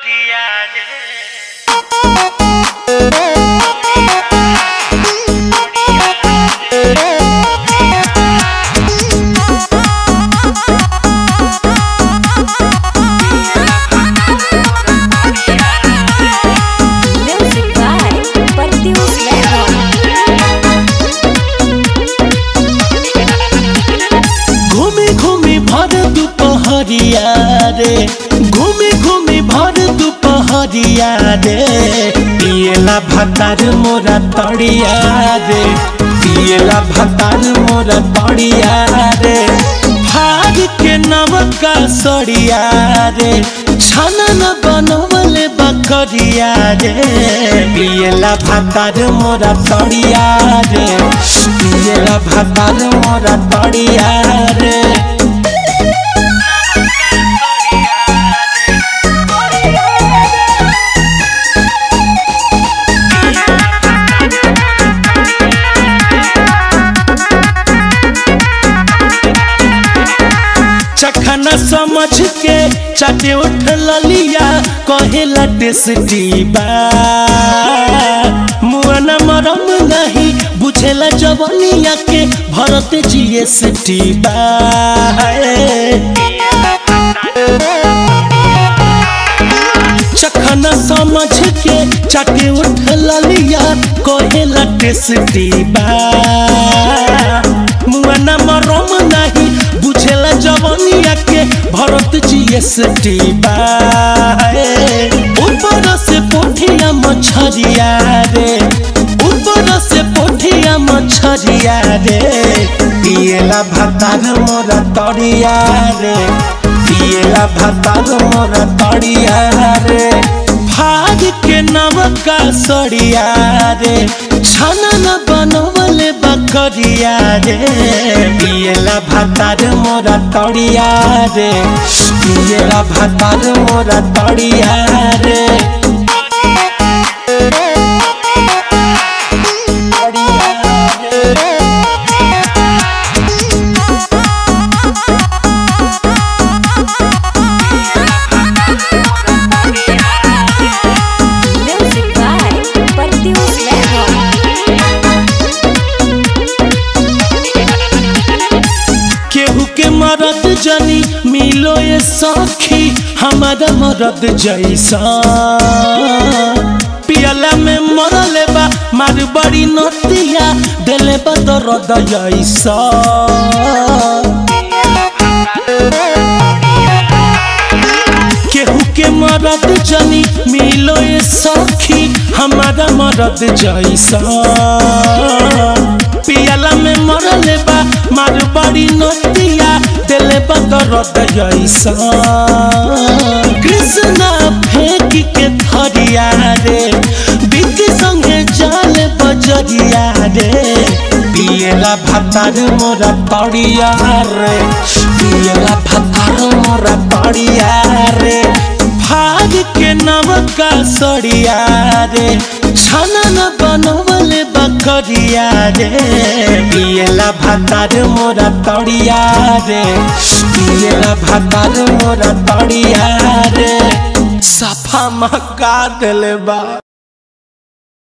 Music by Pertius Level. घूमी घूमी भर दुपहरिया रे घूमी घूमी भर दुपहरिया रे पियला भतार मोरा तड़िया रे पियला भतार मोरा तड़िया रे भाग के नवका सड़िया रे छाना न बनवले बकरिया रे पियला भतार मोरा तड़िया रे पियला भतार मोरा तड़िया रे चखना समझ के चाटे उठ ललिया कहेला टेस्टी बा मुआना मरम नहीं बुझेला जवनिया के भरत जीएसटी बा चखना समझ के चाटे उठ ललिया कहेला टेस्टी बा मुआना मरम नहीं बुझेला जवनिया के भरत जीएसटी बा ऊपर से पोठिया मछरिया रे ऊपर से पोठिया मछरिया रे पियला भतार मोरा तड़िया रे पियला भतार मोरा तड़िया रे भाग के नवका सड़िया रे छाना न बनवले बकरिया रे पियला भतार मोरा तड़िया रे पियला भतार मोरा तड़िया रे Music by Pertius Level. केहू के मरद जनी मिलो ये सखी हमारा मरद जैसा पियला में मरले बा मार बड़ी नतिया दिले बा दर्द जैसा केहू के मरद जनी मिलो ये सखी हमारा मरद जैसा पियला में मरले बा मार बड़ी नतिया दिले बा दर्द जैसा कृष्णा फेंक के थरिया रे बिक संगे जाल बजरिया रे पियला भतार मोरा तड़िया रे पियला भतार मोरा तड़िया रे भाग के नवका सड़िया रे छाना न बनवले बकरिया रे पियला भतार मोरा तड़िया रे पियला भतार मोरा तड़िया रे सफा मका दिले बा